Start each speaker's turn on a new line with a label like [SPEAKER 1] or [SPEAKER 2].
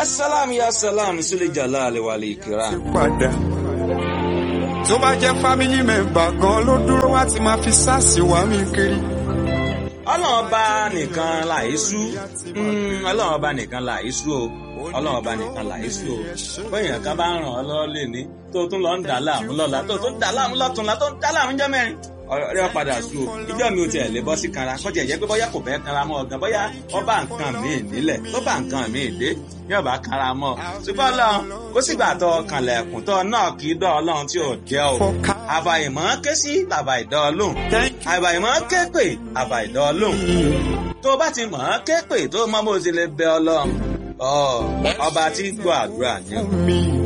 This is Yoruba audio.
[SPEAKER 1] ya salam ya salam sule jalali wal ikram.
[SPEAKER 2] padà. tó bá jẹ́ family member gan ló dúró wá ti máa fi sáàsì wá mi kiri.
[SPEAKER 1] ọlọ́run ọba nìkan làísú ọlọ́run ọba nìkan làísú o ọlọ́run ọba nìkan làísú o bóyá kan bá ń ràn ọ́ lọ́wọ́ lè ní tó tún lọ ń dà láàmú lọ́la tó tún dà láàmú lọ́túnla tó ń dà láàmú jẹ́ mẹ́rin ọ̀rẹ́ padà sú o ìjọ mi ò tiẹ̀ lè bọ́ sí kanra kọjá ìyẹn pé bóyá kò fẹ́ kanra mọ́ ọ̀gán bóyá ọba nǹkan míì nílẹ̀ tó bá nǹkan míì dé yóò bá kanra mọ́ ọ ṣùgbọ́n ọlọ́run kó sígbà tó kànlẹ̀kùn tó náà kì í dọ́ ọlọ́run tí ò jẹ́ o àbàìmọ́ ké sí bàbà ìdọ́ ọlọ́run àbàìmọ́ ké pè àbà ìdọ́ ọlọ́run tó bá ti mọ̀ ọ́n ké pè tó mọ bó ti lè bẹ ọlọ́run ọba tí gbọ́ àdúrà ni.
[SPEAKER 2] mi.